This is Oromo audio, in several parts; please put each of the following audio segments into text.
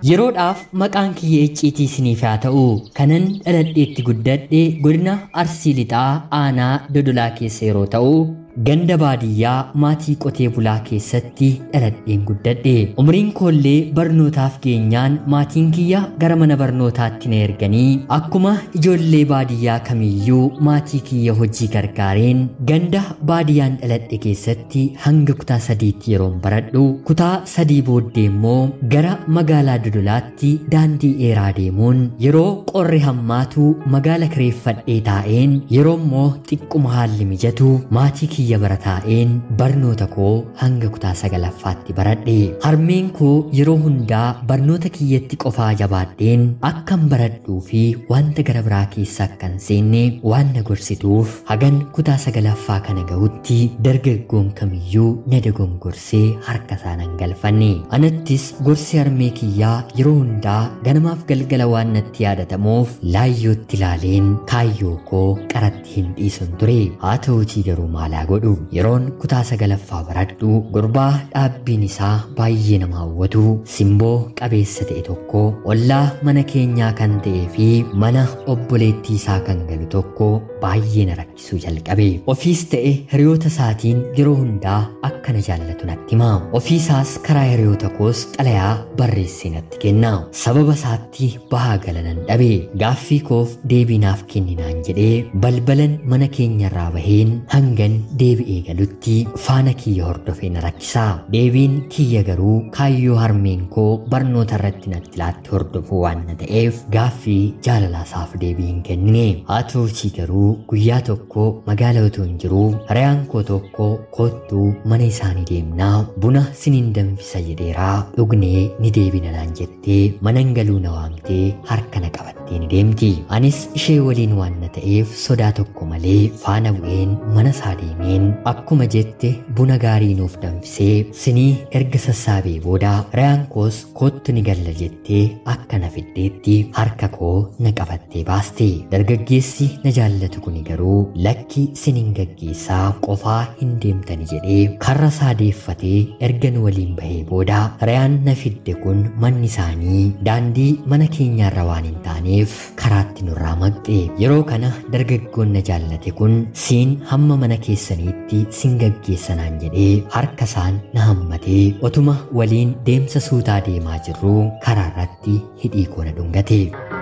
Yeroodhaaf maqaan kiyya icciitii isiniif haa ta'u kanan dhaladheetti guddadhe godina Arsii Lixaa aanaa Dodolaa keessa yeroo ta'u ganda baadiyyaa maatii qotee bulaa keessatti dhaladheen guddadhe umriin koollee barnootaaf geenyaan maatiin kiyya gara mana barnootaatti na erganii akkuma ijoollee baadiyyaa kamiyyuu maatii kiyya hojii gargaareen ganda baadiyyaan dhaladhe keessatti hanga kutaa sadiitti yeroon baradhu kutaa sadii booddee immoo gara magaalaa dodolaatti daandii dheeraa deemuun yeroo qorri hammaatu magaala kireeffadhee taa'een yeroo immoo xiqquma haalli mijatu maatii kiyya kiyya barataa'een barnoota koo hanga kutaa sagalaffaatti baradhe harmeen koo yeroo hundaa barnoota kiyyatti qofaa jabaadheen akkan baradhuu fi wanta gara biraa keessa akkan seenne waan na gorsituuf hagan kutaa sagalaffaa kana ga'utti dargaggoon kamiyyuu na dogongorsee harka isaa nan galfanne anattis gorsi harmee kiyyaa yeroo hundaa ganamaaf galgala waan natti yaadatamuuf laayyootti ilaaleen kaayyoo koo qaratti hin dhiisun ture haa ta'uutii garuu maalaa godhu yeroon kutaa sagalaffaa baradhu gurbaa dhaabbiin isaa baay'ee nama hawwatu simboo qabeessa ta'e tokko ollaa mana keenyaa kan ta'ee fi mana obboleettii isaa kan galu tokko baay'ee na rakkisuu jalqabe ofiis ta'e hiriyoota isaatiin yeroo hundaa akka na jaallatu natti hima ofiisaas karaa hiriyoota koos xalayaa barreessee natti kenna sababa isaatti bahaa galanan dhabe gaaffii koof deebiinaaf kenninaan jedhee balbalan mana keenyarraa baheen hangan deebi'ee galutti faana kiyya hordofee na rakkisaa deebiin kiyya garuu kaayyoo harmeen koo barnoota irratti natti laatti hordofuu waan na ta'eef gaaffii jaalalaasaaf deebii hin kennine haa ta'uutii garuu guyyaa tokko magaala otoo hin jiruu hiriyaan koo tokko kottuu mana isaanii deemnaa buna siniin danfisa jedheeraa dhugnee ni deebina naan jettee manan galuu na waamtee harka na qabattee ni deemti anis ishee waliin waan na ta'eef sodaa tokko malee faana bu'een mana isaa deemeen akkuma jette buna gaarii nuuf danfisee sinii erga sassaabee booda hiriyaan koos kottu ni galla jettee akka na fiddeetti harka koo na qabattee baaste dargaggeessi na jaallatu kuni garuu lakki siniin gaggeessaa qofaa hin deemtani jedhee karra isaa deeffatee erga nu waliin bahee booda hiriyaan na fidde kun manni isaanii daandii mana keenyaarra waan hin taaneef karaatti nurraa maqxe yeroo kana dargaggoon na jaallate kun siin hamma mana keessaniitti sin gaggeessanaan jedhee harka isaan na hammatee otuma waliin deemsa suutaa deemaa jirruu karaa irratti hidhii koo na dhungate.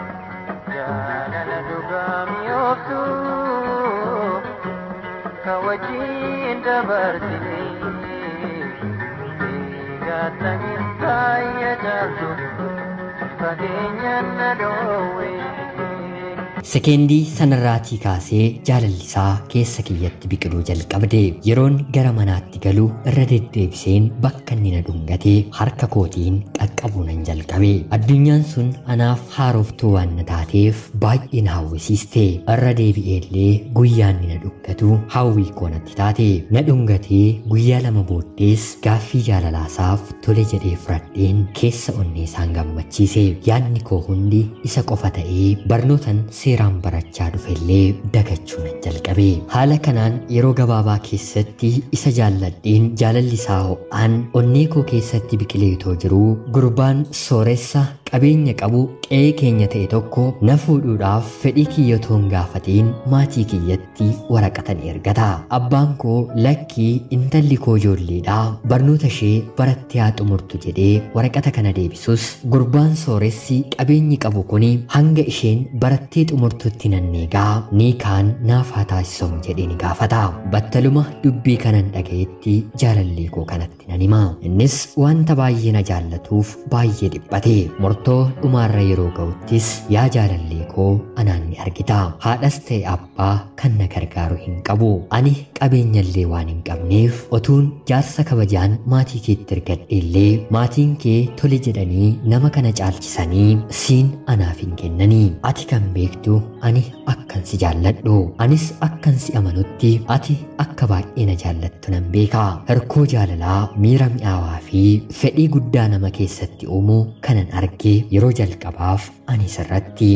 jaalala dhugaa mi'ooftu ka wajjin dabarsine eegattaniin taayya jaaltu fageenyaan na dhoowwe. Sekeendii sanarraatii kaasee jaalallisaa keessa kiyyatti biqiluu jalqabde yeroon gara manaatti galu irra deddeebiseen bakka inni na dhungate harka kootiin qaqqabuu nan jalqabe addunyaan sun anaaf haaroftuu waan na taateef baay'ee na hawwisiiste irra deebi'eellee guyyaa inni na dhungatu hawwii koo natti taate na dhungatee guyyaa lama booddees gaaffii jaalalaasaaf tole jedhee fudhadheen keessa onnee isaan gammachiise yaadni koo hundi isa qofa ta'ee barnootan seeraan barachaa dhufellee dagachuu nan jalqabe haala kanaan yeroo gabaabaa keessatti isa jaalladheen jaalalli isaa ho'aan onnee koo keessatti biqileetoo jiruu gurbaan sooressa qabeenya qabu qe'ee keenya ta'e tokko na fuudhuudhaaf fedhii kiyyatoon gaafateen maatii kiyyatti waraqata ni ergata abbaan koo lakkii intalli koo ijoolleedhaa barnoota ishee barattee haa xumurtu jedhee waraqata kana deebisus gurbaan sooressi qabeenyi qabu kuni hanga isheen barattee xumurtutti nanneegaa ni kaan naaf haa taasisamu jedhee ni gaafata battaluma dubbii kanan dhagayetti jaalallee koo kanatti nan hima innis wanta baay'ee na jaallatuuf baay'ee dhiphate murtoo dhumaarra yeroo ga'uttis yaa jaalallee koo anaan ni argita haadhas ta'e abbaa kan na gargaaru hin qabu ani qabeenyallee waan hin qabneef otuun jaarsa kabajaan maatii keetti ergadheellee maatiin kee tole jedhanii nama kana caalchisanii siin anaaf hin kennanii ati kan beektu ani akkan si jaalladhu anis akkan si amanutti ati akka baay'ee na jaallattu nan beeka hirkoo jaalalaa miira mi'aawaa fi fedhii guddaa nama keessatti uumu kanan arge yeroo jalqabaaf ani sirratti ati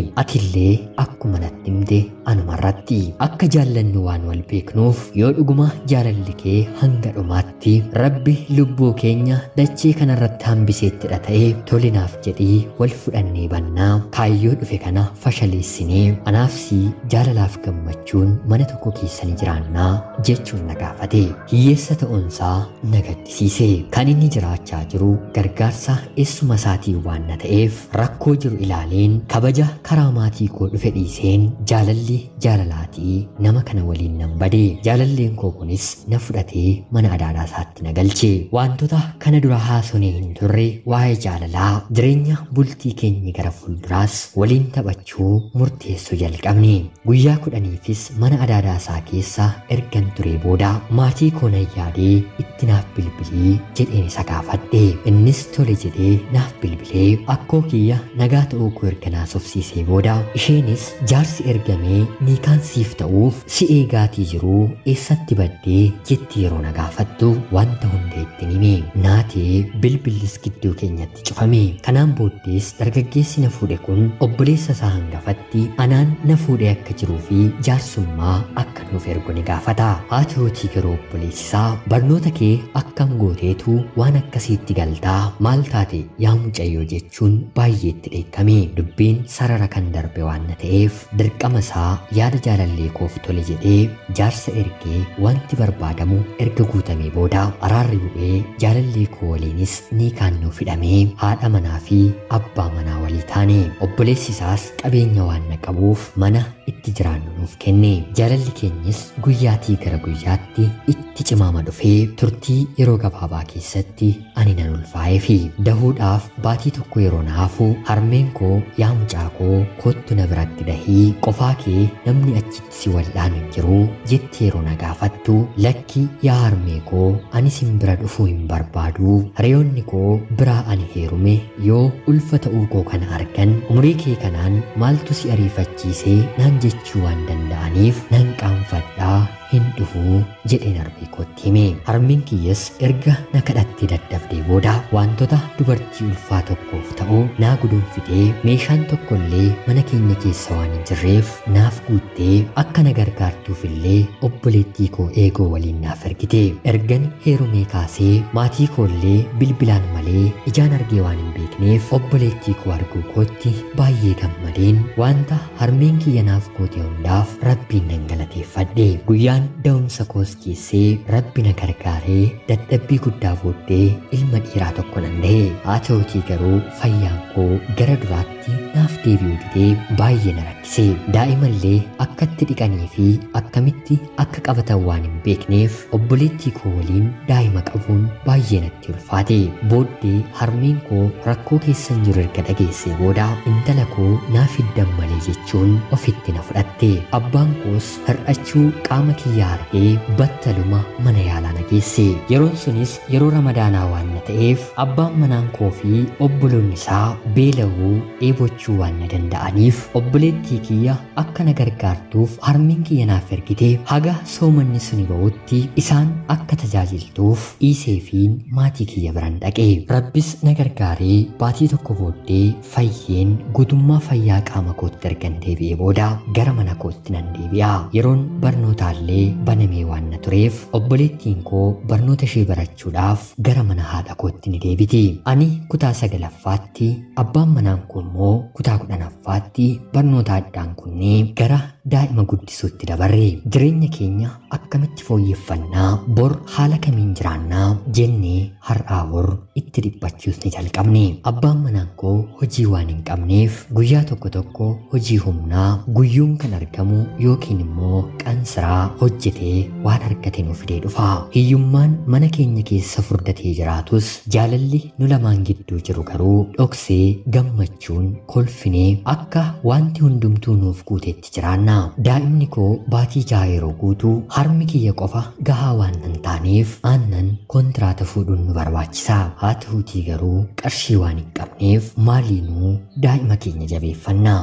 atillee akkuma natti himte anumarratti akka jaallannu waan wal beeknuuf yoo dhuguma jaalalli kee hanga dhumaatti rabbi lubbuu keenya dachee kanarratti hambiseettidha ta'e tolinaaf jedhii wal fudhannee bannaa kaayyoo dhufe kana fashaleessinee anaafsi jaalalaaf gammachuun mana tokko keessa ni jiraannaa jechuun na gaafate hiyyeessa ta'uunsaa na gaddisiise kan inni jiraachaa jiru gargaarsa eessuma isaatiin waan na ta'eef rakkoo jiru ilaaleen kabaja karaa maatii koo dhufe dhiiseen jaalalli jaalalaatii nama kana waliin nan bade jaalalleen koo kunis na fudhatee mana adaadhaa isaatti na galche wantoota kana dura haasonee hin turre waa'ee jaalalaa jireenya bultii keenya gara fuulduraas waliin taphachuu murteessuu jalqabne guyyaa kudhaniifis mana adaadhaa isaa keessa ergan ture booda maatii koo nan yaadee itti naaf bilbilii jedheen isa gaafadhe innis tole jedhee naaf bilbilee akkoo kiyya nagaa ta'uu koo erga naasofsiisee booda isheenis jaarsi ergamee niikaan siif ta'uuf si eegaatii jiruu eessatti baddee jetti yeroo na gaafattu wanta hunda ittiin hime naatee bilbillis gidduu keenyatti cufame kanaan booddees dargaggeessi na fuudhe kun obboleessa isaa hangafatti anaan na fuudhee akka jiruu fi jaarsummaa akka nuuf ergu ni gaafata haa ta'uutii garuu obboleessisaa barnoota kee akkam gooteetu waan akkasiitti galtaa maal taate yaa mucayyoo jechuun baay'eetti dheekkame dubbiin sarara kan darbe waan na ta'eef dirqama isaa yaada jaalallee koof tole jedhee jaarsa ergee wanti barbaadamu erga guutamee booda araarri bu'ee jaalallee koo waliinis ni kaannoo fidhamee haadha manaa fi abbaa manaa walii taane obboleessi isaas qabeenya waan na qabuuf mana itti jiraannu nuuf kenne jaalalli keenyas guyyaatii gara guyyaatti itti cimaama dhufee turtii yeroo gabaabaa keessatti ani nan ulfaa'ee fi dahuudhaaf baatii tokko yeroo naafu harmeen koo yaa mucaa koo kottu na biratti dahii qofaa kee namni achitti si wal'aanu hin jiru jetti yeroo na gaafattu lakki yaa harmee koo ani sin bira dhufuu hin barbaadu hiriyoonni koo biraa ani heerume yoo ulfa ta'uu koo kana argan umurii kee kanaan maaltu si ariifachiisee naan jechuu waan danda'aniif nan qaanfadhaa hin dhufuu jedheen harmee kootti hime harmeen kiyyas erga na kadhattee daddabdee booda wantoota dubartii ulfaa tokkoof ta'u naa guduunfitee meeshaan tokkollee mana keenya keessa waan hin jirreef naaf guuttee akka na gargaartuufillee obboleettii koo eegoo waliin naaf ergite ergan heerumee kaasee maatii koollee bilbilaan malee ijaan argee waan hin beekneef obboleettii koo arguu kootti baay'ee gammadeen wanta harmeen kiyya naaf goote hundaaf rabbiin nan galateeffadhe guyyaa Guyyaan da'umsa koos keessee rabbi na gargaaree dadhabbii guddaa booddee ilma dhiiraa tokko nan da'e haa ta'utii garuu fayyaan koo gara duraatti naaf deebi'uu didee baay'ee na rakkise daa'imallee akkatti dhiqanii fi akkamitti akka qabatan waan hin beekneef obboleettii koo waliin daa'ima qabuun baay'ee natti ulfaate booddee harmeen koo rakkoo keessan jiru erga dhageessee booda intala koo naaf hiddan malee jechuun ofitti na fudhatte abbaan koos hir'achuu qaama kiyyaa argee battaluma mana yaalaa na geesse yeroon sunis yeroo ramadaanaa waan na ta'eef abbaan manaan koo fi obboloonni isaa beela'uu dheebochuu waan na danda'aniif obboleettii kiyya akka na gargaartuuf harmeen kiyya naaf ergite haga soomanni suni ba'utti isaan akka tajaajiltuuf dhiiseefiin maatii kiyya biran dhaqe rabbis na gargaaree baatii tokko booddee fayyeen guutummaa fayyaa qaama kootti ergan deebi'ee booda gara mana kootti nan deebi'a yeroon barnootaallee banamee waan na tureef obboleettiin koo barnoota ishee barachuudhaaf gara mana haadha kootti ni deebiti ani kutaa sagalaffaatti abbaan manaan koo immoo kutaa kudhanaffaatti barnoota addaan kunnee gara daa'ima guddisuutti dabarre jireenya keenya akkamitti fooyyeffannaa bor haala kamiin jiraannaa jennee har'aa bor itti dhiphachuus ni jalqabne abbaan manaan koo hojii waan hin qabneef guyyaa tokko tokko hojii humnaa guyyuun kan argamu yookiin immoo qansiraa hojjetee waan argate nu fidee dhufa hiyyummaan mana keenya keessa furdatee jiraatus jaalalli nu lamaan gidduu jiru garuu dhoksee gammachuun kolfinee akka wanti hundumtuu nuuf guuteetti jiraanna daa'imni koo baatii jaha yeroo guutuu harmi kiyya qofa gahaa waan hin taaneef aannan kontiraata fuudhuun nu barbaachisa haa ta'uutii garuu qarshii waan hin qabneef maaliinuu daa'ima keenya jabeeffanna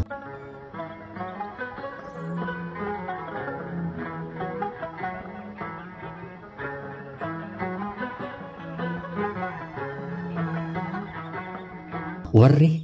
warri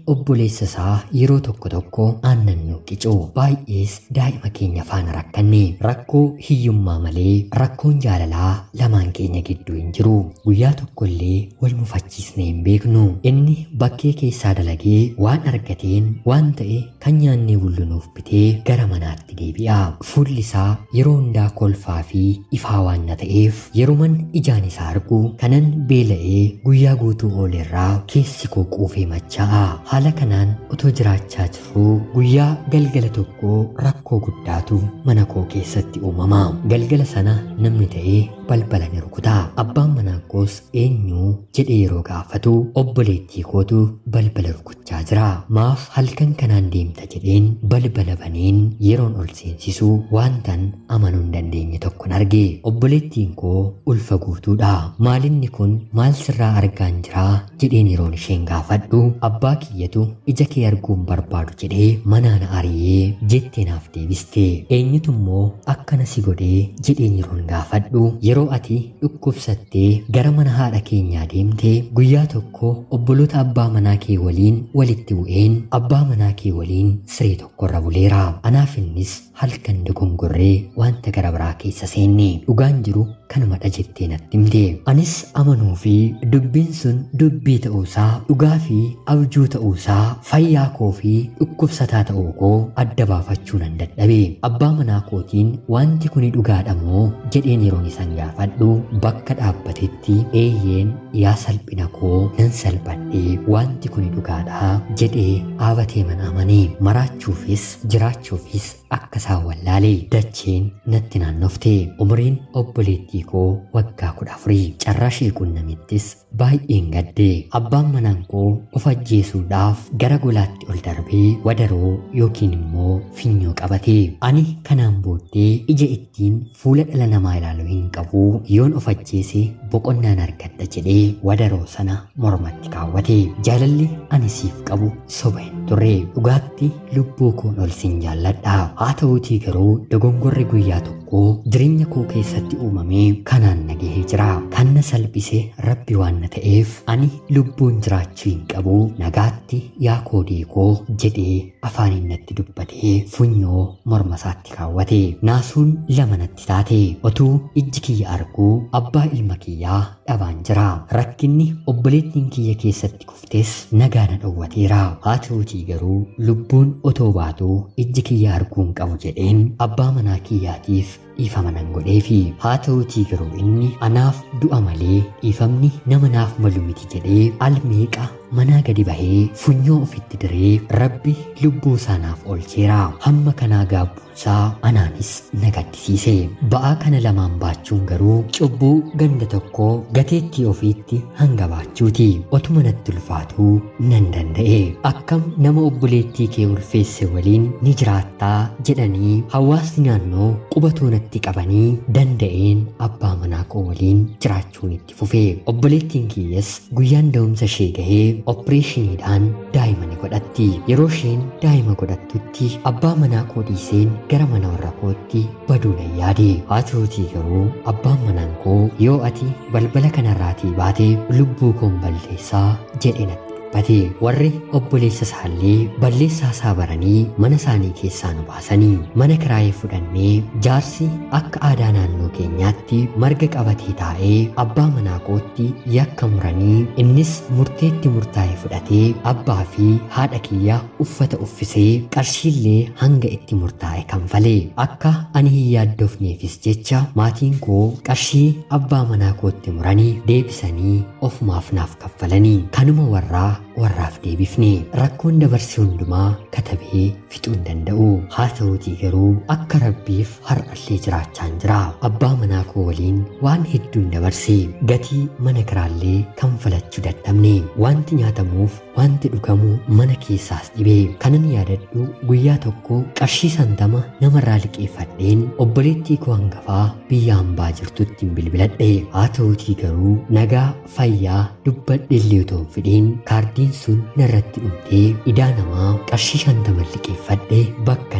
obboleessa isaa yeroo tokko tokko aannan nu qicu baay'ees daa'ima keenya faana rakkanne rakkoo hiyyummaa malee rakkoon jaalalaa lamaan keenya gidduu hin jiru guyyaa tokkollee wal mufachiisnee hin beeknu inni bakkee keessaa dalagee waan argateen waan ta'e kan nyaannee bullunuuf bitee gara manaatti deebi'a fuulli isaa yeroo hundaa kolfaa fi ifaa waan na ta'eef yeroman ijaan isaa argu kanan beela'ee guyyaa guutuu oolerraa keessi koo quufee machaa'a haala kanaan otoo jiraachaa jirruu guyyaa galgala tokko rakkoo guddaatu mana koo keessatti uumama galgala sana namni ta'ee balbala ni rukuta abbaan manaa koos eenyu jedhee yeroo gaafatu obboleettii kootu balbala rukuchaa jira maaf halkan kanaan deemta jedheen balbala baneen yeroon ol seensisu waantan amanuu hin dandeenye tokkon arge obboleettiin koo ulfa guutuudha maalinni kun maal sirraa argaan jiraa jedheen yeroon isheen gaafadhu abbaa kiyyatu ija kee arguun barbaadu jedhee manaan ari'ee jettee naaf deebiste eenyutu immoo akkana si godhee jedheen yeroon gaafadhu yeroo ati dhukkubsattee gara mana haadha keenyaa deemte guyyaa tokko obboloota abbaa manaa kee waliin walitti bu'een abbaa manaa kee waliin siree tokkorra buleera anaaf innis halkan dogongorree wanta gara biraa keessa seenne dhugaan jiru kanumadha jettee natti himte anis amanuu fi dubbiin sun dubbii ta'uusaa dhugaa fi abjuu ta'uusaa fayyaa koo fi dhukkubsataa ta'uu koo adda baafachuu nan dadhabe abbaa manaa kootiin wanti kuni dhugaadha moo jedheen yeroon isan gaafadhu bakka dhaabbatetti eeyyeen yaa salphina koo nan salphadhee wanti kuni dhugaadha jedhee dhaabatee mana amanii maraachuufis jiraachuufis akka isaan wallaale dacheen natti naannofte umriin obboleettii koo waggaa kudha afurii carraa ishee qunnamittis baay'een gadde abbaan manaan koo of ajjeesuudhaaf gara golaatti ol darbee wadaroo yookiin immoo finyoo qabate ani kanaan booddee ija ittiin fuula dhala namaa ilaaluu hin qabu yoon of ajjeese boqonnaan argadha jedhee wadaroo sana mormatti kaawwate jaalalli ani siif qabu soba hin turre dhugaatti lubbuu koon ol sin jaalladha haa ta'uutii garuu dogongorri guyyaa tokko jireenya koo keessatti uumamee kanaan nagahee jira kan na salphise rabbi waan na ta'eef ani lubbuun jiraachuu hin qabu nagaatti yaa koodee koo jedhee afaaniin natti dubbatee funyoo morma isaatti kaawwate naasuun lama natti taate otuu ijji kiyya arguu abbaa ilma kiyyaa dhabaan jira rakkinni obboleettiin kiyya keessatti kuftes nagaa na dhowwateera haa ta'uutii garuu lubbuun otoo baatuu ijji kiyya arguun qabu jedheen abbaa manaa kiyyaatiif dhiifama nan godheefi haa ta'uutii garuu inni anaaf du'a malee dhiifamni nama naaf malu miti jedhee almeeqa manaa gadi bahee funyoo ofitti diree rabbi lubbuu isaanaaf oolcheera hamma kanaa gaabbuunsaa anaanis na gaddisiise ba'aa kana lamaan baachuun garuu cubbuu ganda tokkoo gateettii ofiitti hanga baachuuti otuma natti ulfaatuu nan danda'e akkam nama obboleettii kee ulfeesse waliin ni jiraattaa jedhanii hawaasni naannoo qubatoo natti qabanii danda'een abbaa manaa koo waliin jiraachuun itti fufe obboleettiin kiyyas guyyaan da'umsa ishee gahee oppireeshiniidhaan daa'ima ni godhatti yeroo isheen daa'ima godhattutti abbaa manaa koo dhiiseen gara mana warra kootti baduu nan yaade haa ta'uutii garuu abbaan manaan koo yoo ati balbala kanarraatii baate lubbuu koon balleessaa jedhe natti dubbate warri obboleessa isaallee balleessaa isaa baranii mana isaanii keessaa nu baasanii mana kiraayee fudhannee jaarsi akka aadaa naannoo keenyaatti marga qabatee taa'ee abbaa manaa kootti yakka muranii innis murteetti murtaa'e fudhatee abbaa fi haadha kiyya uffata uffisee qarshiillee hanga itti murtaa'e kanfalee akka ani hin yaaddofneefis jecha maatiin koo qarshii abbaa manaa kootti muranii deebisanii ofumaaf naaf kaffalanii kanuma warraa warraaf deebifne rakkoon dabarse hundumaa katabee fixuu hin danda'u haa ta'uutii garuu akka rabbiif har'allee jiraachaan jira abbaa manaa koo waliin waan hedduun dabarse gatii mana kiraallee kanfalachuu dadhabne wanti nyaatamuuf wanti dhugamu mana keessaas dhibee kanan yaadadhu guyyaa tokko qarshii santama namarraa liqeeffadheen obboleettii koo hangafaa biyya hambaa jirtutti hin bilbiladhe haa ta'uutii garuu nagaa fayyaa dubbadhellee otoo hin fidhiin kaardiin sun narratti dhumtee idaa namaa qarshii shantama liqeeffadhe bakkan kan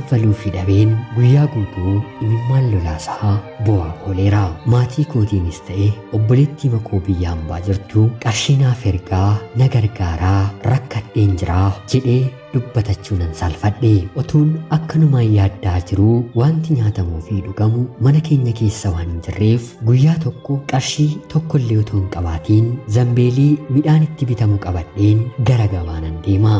kanfaluufi dhabeen guyyaa guutuu imimmaan lolaasaa bu'aa ooleera maatii kootiinis ta'e obboleettii makoo biyya hambaa jirtu qarshii naaf ergaa na gargaaraa rakkadheen jiraa jedhee dubbatachuu nan saalfadhe otuun akkanumaan yaaddaa jiruu wanti nyaatamuu fi dhugamu mana keenya keessa waan hin jirreef guyyaa tokko qarshii tokkollee otoo hin qabaatiin zambeelii midhaan itti bitamu qabadheen gara gabaa nan deema.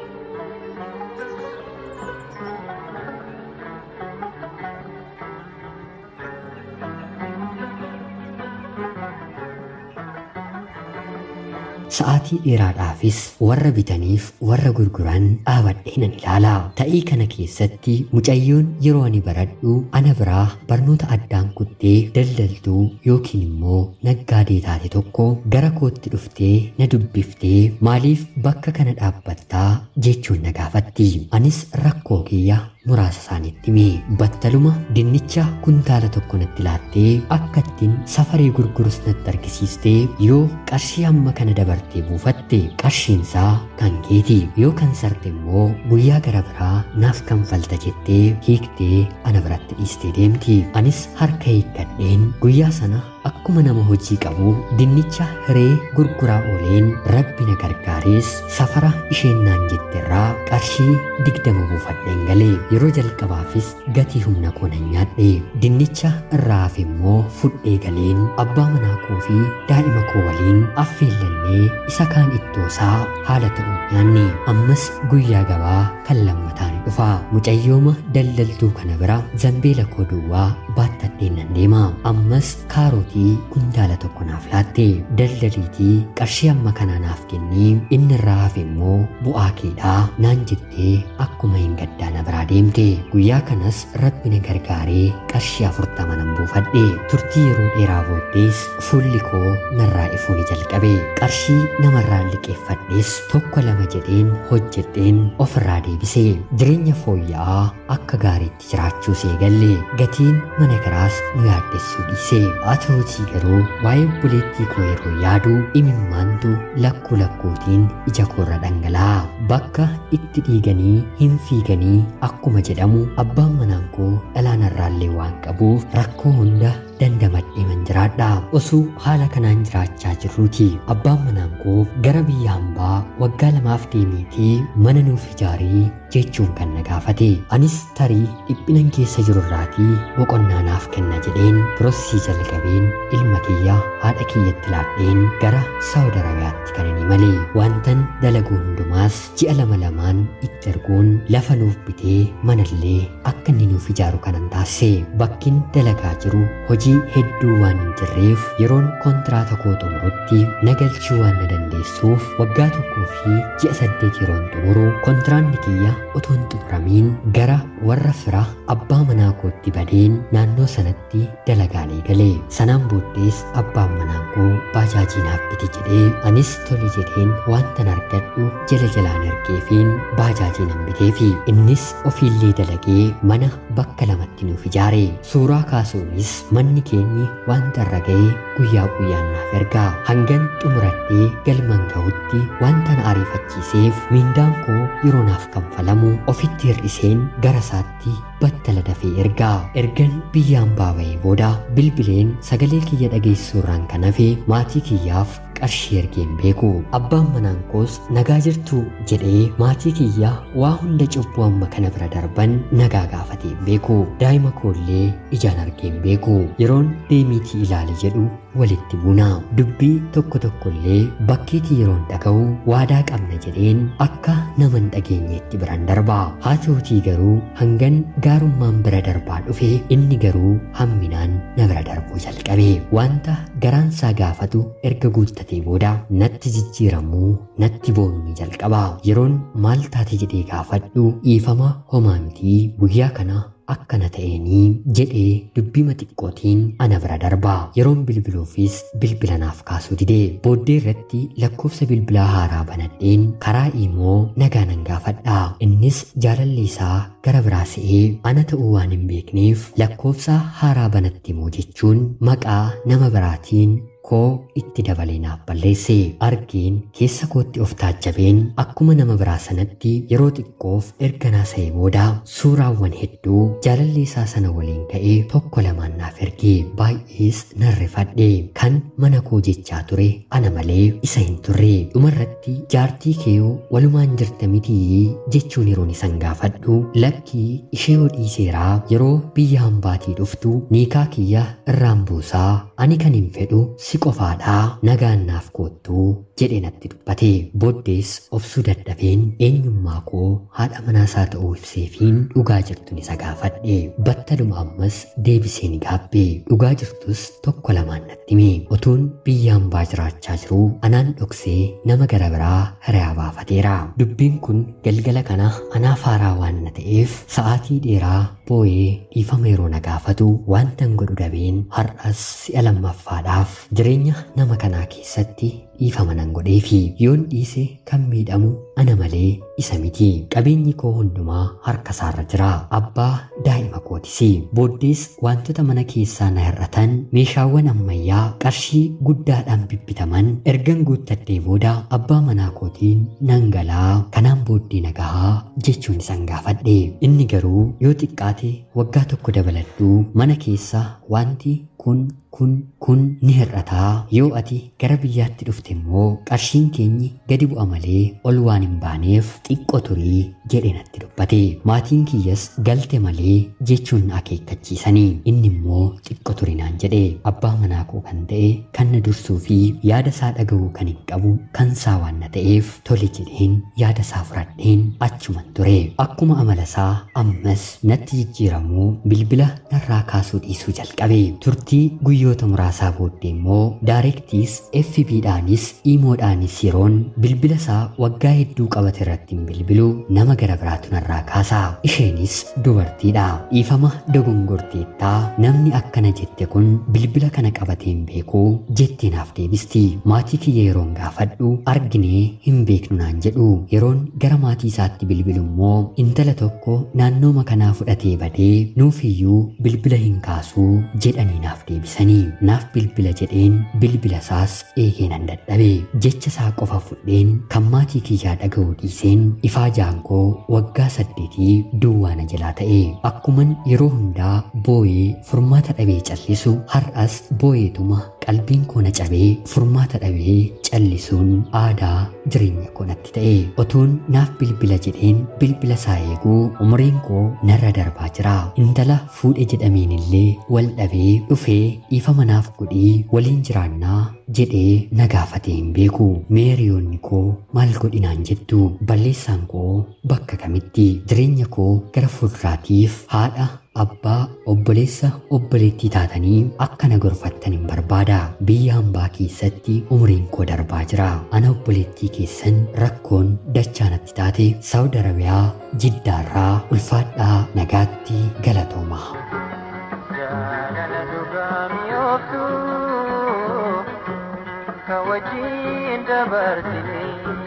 Sa'aatii dheeraadhaafis warra bitaniif warra gurguran dhaabadhee nan ilaala. Ta'ii kana keessatti mucayyoon yeroo ani baradhu ana biraa barnoota addaan kuttee daldaltuu yookiin immoo naggaadee taate tokko gara kootti dhuftee na dubbiftee maaliif bakka kana dhaabbattaa jechuun na gaafatti. Anis rakkoo kiyya muraasa isaaniitti hime battaluma dinnicha kuntaala tokko natti laattee akka ittiin safaree gurgurus natti argisiistee yoo qarshii hamma kana dabartee buufatte qarshiinsaa kan keeti yoo kan sarte immoo guyyaa gara biraa naaf kanfalta jettee hiiktee ana biratti dhiistee deemti anis harka hiikkadheen guyyaa sana akkuma nama hojii qabu dinnicha hiree gurguraa ooleen rabbi na gargaarees safara isheen naan jetterraa qarshii digdama buufadheen galee yeroo jalqabaafis gatii humna koo nan nyaadhe dinnicha irraa hafe immoo fudhee galeen abbaa manaa koo fi daa'ima koo waliin affeellannee isa kaan ittoosaa haala ta'uun nyaanne ammas guyyaa gabaa kan lammataa ni dhufa mucayyooma daldaltuu kana bira zambeela koo duwwaa baattadheen nan deema ammas kaarootii kuntaala tokko naaf laatte daldaliitii qarshii amma kanaa naaf kennii inni irraa hafe immoo bu'aa keedhaa naan jettee akkuma hin gaddaa na biraa deemte guyyaa kanas rabbi na gargaaree qarshii afurtama nan buufadhe turtii yeroo dheeraa booddees fuulli koo narraa ifuu ni jalqabe qarshii namarraa liqeeffadhees tokko lama jedheen hojjedheen ofirraa deebise jireenya fooyya'aa akka gaariitti jiraachuu seegalle gatiin mana kiraas nu yaaddessuu dhiise atuutii garuu waa'ee obboleettii koo yeroo yaadu imimmaantu lakkuu lakkuutiin ija koorra dhangala'a bakka itti dhiiganii hin fiiganii akkuma jedhamu abbaan manaan koo dhalaanarraallee waan qabuuf rakkoo hunda dandamadhee man jiraadha osoo haala kanaan jiraachaa jirruuti abbaan manaan koo gara biyya hambaa waggaa lamaaf deemiitii mana nuuf ijaarii jechuun kan na gaafate anis tarii dhiphinan keessa jirurraatii boqonnaa naaf kenna jedheen pirosesii jalqabeen ilma kiyya haadha kiyyatti laadheen gara saawud arabiyaatti kan inni malee wantan dalagu hundumaas ji'a lama lamaan itti erguun lafa nuuf bitee manallee akka inni nuuf ijaaru kanan taasise bakkin dalagaa jiru hojii hedduu waan hin jirreef yeroon kontiraata koo xumurutti nagalchuu waan na dandeessuuf waggaa tokkoo fi ji'a saddeet yeroon xumuru kontiraanni kiyya otoo hin xumuramiin gara warra fira abbaa manaa kootti badeen naannoo sanatti dalagaalee galee sanaan booddees abbaan manaa koo baajaajii naaf biti jedhee anis tole jedheen wantan argadhu jala jalaan ergeefiin baajaajii nan biteefi innis ofiillee dalagee mana bakka lamatti nuuf ijaare suuraa kaasuunis manni keenyi wanta irra ga'ee guyyaa guyyaan naaf ergaa hangan xumuradhee galman ga'utti wanta na ariifachiiseef miindaan koo yeroo naaf kanfalamu ofitti hir'iseen gara isaatti battala dafee ergaa ergan biyyaan baaba'ee booda bilbileen sagalee kiyya dhageessuurraan kan hafe maatii kiyyaaf qarshii ergeen beeku abbaan manaan koos nagaa jirtu jedhee maatii kiyya waa hunda cubbuu amma kana bira darban nagaa gaafatee beeku daa'ima koollee ijaan argeen beeku yeroon deemiitii ilaali jedhu walitti buuna dubbii tokko tokkollee bakkeetii yeroon dhaga'u waadaa qabna jedheen akka nama hin dhageenyeetti biraan darba haa ta'utii garuu hangan gaarummaan bira darbaa dhufe inni garuu hamminaan na bira darbuu jalqabe wanta garaansaa gaafatu erga guuttatee booda natti jijjiiramuu natti boonu ni jalqaba yeroon maal taate jedhee gaafadhu dhiifama homaa mitii guyyaa kana akkana ta'eenii jedhee dubbii xiqqootiin ana bira darba yeroon bilbiluufis bilbila naaf kaasuu dide booddee irratti lakkoofsa bilbilaa haaraa banadheen karaa imoo nagaa nan gaafadha innis jaalalli isaa gara biraa se'ee ana ta'uu waan hin beekneef lakkoofsa haaraa banatti immoo jechuun maqaa nama biraatiin koo itti dabalee naaf balleesse argeen keessa kootti of taajjabeen akkuma nama biraa sanatti yeroo xiqqoof erga naasa'ee booda suuraawwan hedduu jaalallee isaa sana waliin ka'ee tokko lamaan naaf erge baay'ees nan rifadhe kan mana koo jechaa ture ana malee isa hin turre dhumarratti jaartii keeyoo walumaan jirta mitii jechuun yeroon isan gaafadhu lakkii ishee hodhii seeraa yeroo biyya hambaatii dhuftu niikaa kiyya irraan buusaa ani kan hin fedhu si qofaadhaa nagaan naaf koottuu jedhe natti dubbate booddees obsuu dadhabeen eenyummaa koo haadha manaasaa ta'uu ibseefiin dhugaa jirtun isa gaafadhe battaluma ammas deebisee ni gaabbe dhugaa jirtus tokko lamaan natti hime otuun biyya hambaa jiraachaa jiruu anaan dhoksee nama gara biraa hiriyaa baafateera dubbiin kun galgala kana anaaf haaraa waan na ta'eef sa'aatii dheeraa boo'ee dhiifama yeroo na gaafatu waantan godhu dhabeen har'as si'a lammaffaadhaaf jireenya nama kanaa keessatti dhiifama nan godheefi yoon dhiise kan miidhamu ana malee isa miti qabeenyi koo hundumaa harka isaarra jira abbaa daa'ima kootisi booddees wantoota mana keessaa na hir'atan meeshaawwan ammayyaa qarshii guddaadhaan bibbitaman ergan guuttadhee booda abbaa manaa kootiin nan galaa kanaan booddee nagahaa jechuun isan gaafadhe inni garuu yoo xiqqaate waggaa tokko dabaladhuu mana keessa wanti kun kun kun ni hir'ataa yoo ati gara biyyaatti dhufte immoo qarshiin keenyi gadi bu'a malee ol waan hin baaneef xiqqoo turii jedhe natti dubbate maatiin kiyyas galte malee jechuun na akeekkachiisanii inni immoo xiqqoo turinaan jedhe abbaa manaa koo kan ta'e kan na dursuu fi yaada isaa dhaga'uu kan hin qabu kan isaa waan na ta'eef tole jedheen yaada isaa fudhadheen achuman ture akkuma amala isaa ammas natti jijjiiramuu bilbila narraa kaasuu dhiisuu jalqabe turtii guyyoota muraasaa booddee immoo daarektiis FB'dhaanis iimoodhaanis yeroon bilbila isaa waggaa hedduu qabate irratti hin bilbilu nama gara biraatu narraa kaasa isheenis dubartiidha dhiifama dogongorteettaa namni akkana jette kun bilbila kana qabatee hin beeku jettee naaf deebisti maatii kiyya yeroon gaafadhu arginee hin beeknu naan jedhu yeroon gara maatii isaatti bilbilu immoo intala tokko naannooma kanaa fudhatee badee nuufiyyuu bilbila hin kaasuu jedhanii naaf deebisanii naaf bilbila jedheen bilbila isaas eegee nan dadhabe jecha isaa qofa fudheen kan maatii kiyyaa dhaga'uu dhiiseen ifaa jaankoo waggaa saddeetii duwwaa na jalaa ta'e akkuman yeroo hundaa boo'ee furmaata dhabee callisu har'as boo'eetuma qalbiin koo na cabee furmaata dhabee callisuun aadaa jireenya koo natti ta'e otuun naaf bilbila jedheen bilbila isaa eeguu umriin koo narra darbaa jira intala fuudhe jedhameen illee wal dhabee dhufee dhiifama naaf godhii waliin jiraannaa jedhee na gaafatee hin beeku meeriyoonni koo maal godhinaan jettu balleessaan koo bakka kamitti jireenya koo gara fuulduraatiif haadha abbaa obboleessa obboleettii taatanii akka na gorfattan hin barbaada biyya hambaa keessatti umriin koo darbaa jira ana obboleettii keessan rakkoon dachaa natti taate saawud arabiyaa jiddaarraa ulfaadhaa nagaatti galatooma jaalala dhugaa mi'ooftu kan wajjin dabarsine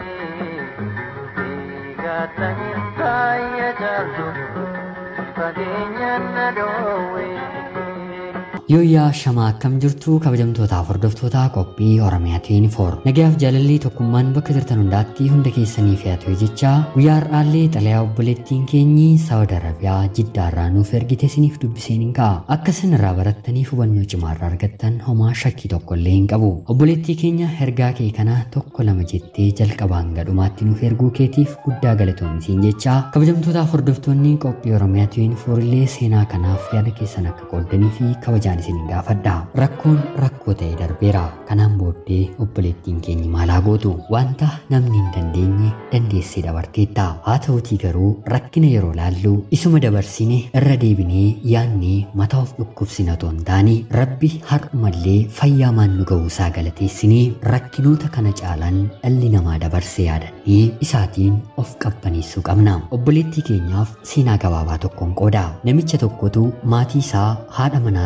eegattanii taayya jaaltu fageenyaan na dhoowwe. Yooyyaa shamaa akkam jirtu kabajamtootaaf hordoftoota qophii Oromiyaa 24 nagayaaf jaalallee tokkummaan bakka jirtan hundaatti hunda keessanii fe'atu jecha guyyaa har'aallee xalayaa obboleettiin keenyi Saawud Arabiyaa jiddaarraa nuuf ergite isiniif dubbiseen hin ka'a akka isin irraa barattaniif hubannoo cimaarraa argattan homaa shakkii tokko illee hin qabu obboleettii keenya ergaa kee kana tokko lama jettee jalqabaan gadhumaatti nuuf erguu keetiif guddaa galatoomisiin jecha kabajamtootaaf hordoftoonni qophii Oromiyaa 24 illee seenaa kanaaf yaada keessan akka qooddanii fi kabajaan isin gaafadha rakkoon rakkoo ta'e darbeera kanaan booddee obboleettiin keenya maalaa gootu wanta namni hin dandeenye dandeessee dabarteetta haa ta'utii garuu rakkina yeroo laallu isuma dabarsine irra deebinee yaannee mataa of dhukkubsina otoo hin taane rabbi har'umallee fayyaa maan nu ga'uusaa galateessinee rakkinoota kana caalan dhalli namaa dabarsee yaadannee isaatiin of qabbaneessuu qabna obboleettii keenyaaf seenaa gabaabaa tokkoon qooda namicha tokkotu maatii isaa haadha manaasaa fi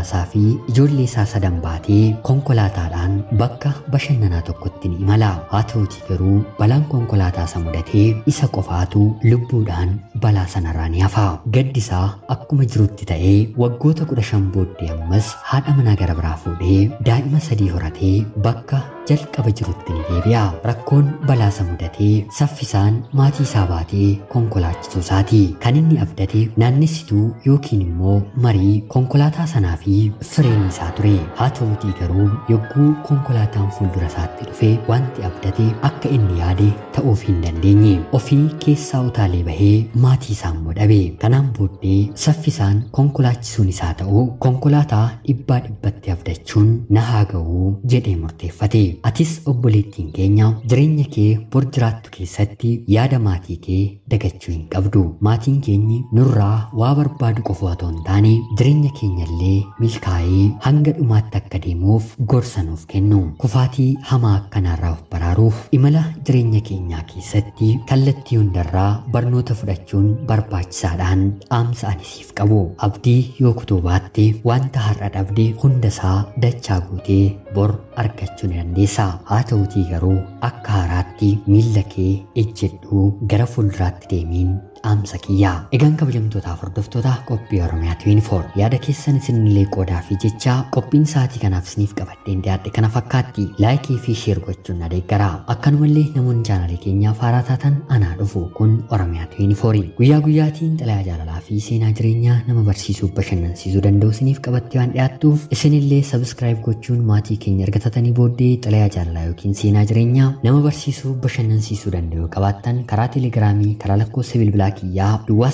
ijoollee isaa sadan baatee konkolaataadhaan bakka bashannanaa tokkotti ni imala. Haa ta'utii garuu balaan konkolaataa isa mudatee isa qofaatu lubbuudhaan balaa sanarraa ni hafa. Gaddisaa akkuma jirutti ta'ee waggoota kudha shan booddee ammas haadha manaa gara biraa fuudhee daa'ima sadii horatee bakka jalqaba jirutti ni deebi'a. Rakkoon balaa isa mudatee saffisaan maatii isaa baatee konkolaachisuu isaati. Kan inni abdate naannessituu yookiin immoo marii konkolaataa sanaa fi fireenii isaa ture. Haa ta'utii garuu yogguu konkolaataan fuuldura isaatti dhufe wanti abdate akka inni yaade ta'uuf hin dandeenye. Ofii keessaa utaalee bahee maatii isaa immoo dhabe. Kanaan booddee saffisaan konkolaachisuun isaa ta'u konkolaataa dhibbaa dhibbatti abdachuun na haa ga'uu jedhee murteeffate. Atis obboleettiin keenya jireenya kee bor jiraattu keessatti yaada maatii kee dagachuu hin qabdu. Maatiin keenyi nurraa waa barbaadu qofa otoo hin taane jireenya keenyallee milkaa'ee hanga dhumaatti akka deemuuf gorsa nuuf kennu. Kufaatii hamaa akkanaarraa of baraaruuf imala jireenya keenyaa keessatti kallattii hundarraa barnoota fudhachuun barbaachisaadhaan dhaamsa ani siif qabu. Abdii yoo kutuu baatte wanta har'a dhabde hundasaa dachaa guutee bor argachuu ni dandeessa. Haa ta'utii garuu akka haaraatti miilla kee ejjedhuu gara fuulduraatti deemiin dhaamsa kiyya. Egaan kabajamtootaaf hordoftoota qophii Oromiyaa 24 yaada keessan isinillee qoodaa fi jecha qophiin sa'aatii kanaaf isiniif qabadheen dhiyaadhe kana fakkaatti laayikii fi sheer gochuun na deeggara. Akkanumallee namoonni chaanalee keenyaaf haaraa taatan anaa dhufu kun Oromiyaa 24 guyyaa guyyaatiin xalayaa jaalalaa fi seenaa jireenyaa nama barsiisuu bashannansiisuu danda'u isiniif qabattee waan dhiyaattuuf isinillee sabskraayib gochuun maatii keenya erga taatanii booddee xalayaa jaalalaa yookiin seenaa jireenyaa nama barsiisuu bashannansiisuu danda'u qabaattan karaa teelegiraamii karaa lakkoofsa bilbilaa kiyyaa duwwaa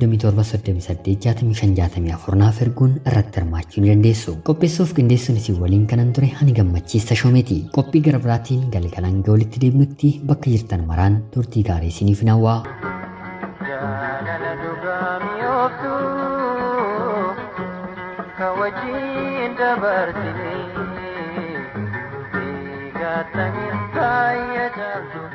937 naaf erguun irratti hirmaachuu ni dandeessu. Qopheessuuf qindeessuun isin waliin kanan ture ani gammachiista shoomeeti. Qophii gara biraatiin galgalaan ga'u walitti deebinutti bakka jirtan maraan turtii gaarii isiniif hawwaa. Jaalala dhugaa mi'ooftu kan wajjin dabarsine eegattanii taayya jaaltu.